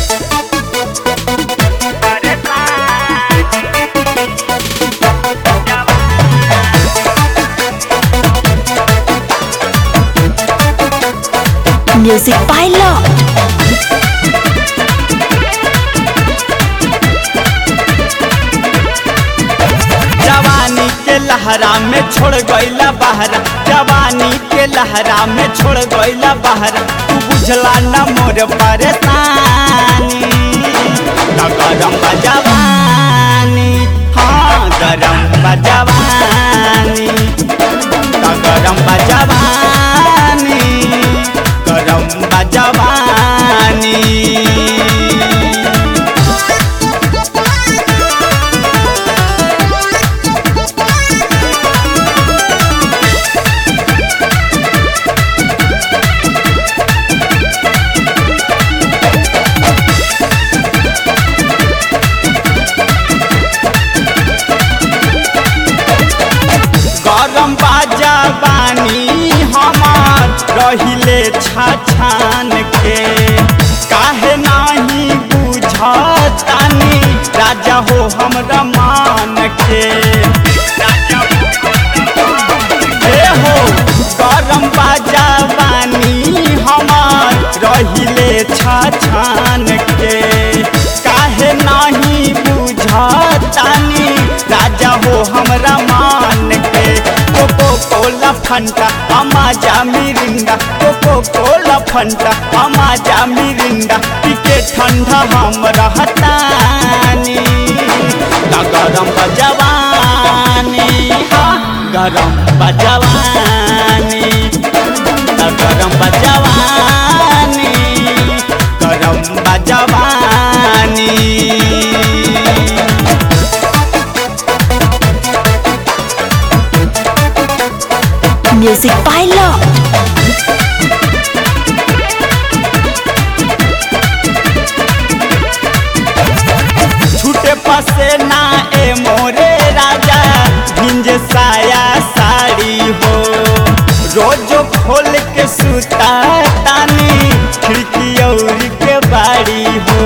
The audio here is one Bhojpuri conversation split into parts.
Music by Law. जवानी के लहरा में छोड़ गईला बहरा जवानी के लहरा में छोड़ गईला बहरा तू बुझला न मोर परेशानी न गरम बा जवानी हाँ गरम बा जवानी न गरम बा जवानी गरम बा जवानी गरम बाजा बानी हमार रहिले छाछान के काहे नाही बुझतानी राजा हो हमरा मान के हे हो गरम बाजा बानी हमार रहिले छाछान के काहे नाही बुझतानी राजा हो हमरा मान के कोको कोला फंटा अमाजा मिरिंडा कोको कोला फंटा अमाजा मिरिंडा पीके ठंडा हम रहतानी ना गरम बजवानी हाँ गरम बजवानी ना गरम बजवानी गरम बजवानी Music by Law. छूटे पसे ना ए मोरे राजा भिंज साया साड़ी हो रोज खोल के सुता तानी खिड़की और के बाड़ी हो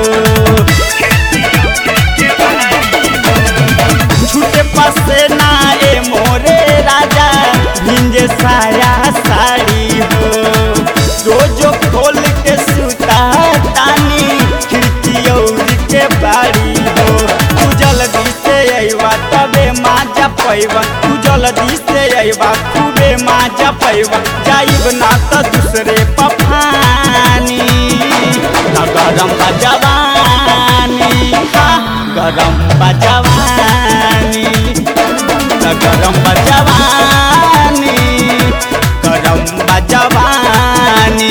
छूटे पसे ना ए मोरे राजा भिंज साया साड़ी हो रोज खोल के सुता तानी खिड़की और के बाड़ी हो तू जल्दी से अइबा तबे माजा पैबा तू जल्दी से अइबा खूबे माजा पैबा जाइब ना त दूसरे पफानी ना गरम बा जवानी हाँ गरम बा जवानी ना गरम बा जवानी गरम बा जवानी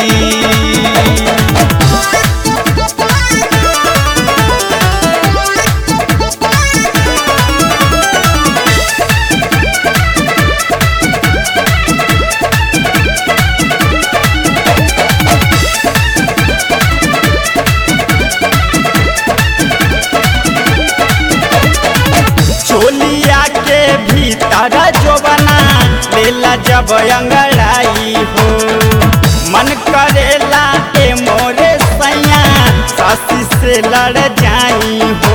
चोलिया के भीतर जोबना लेला जब अंगड़ाई हो मन करेला ए मोरे सैया सासी से लड़ जाई हो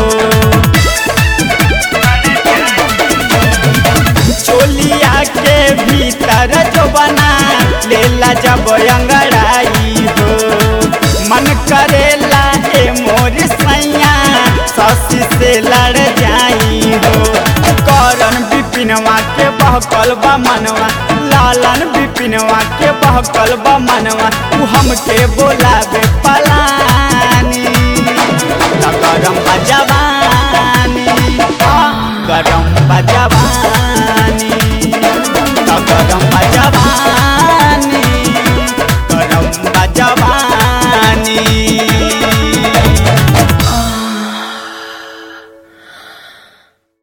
चोलिया के भीतर जोबना लेला जब अंगड़ाई हो मन करेला ए मोर सैया ससी से लड़ जाई हो करन बिपिनवा के बहकल बा मनवा लालन बिपिनवा के बहकल बा मनवा तू हमके बोलावे पला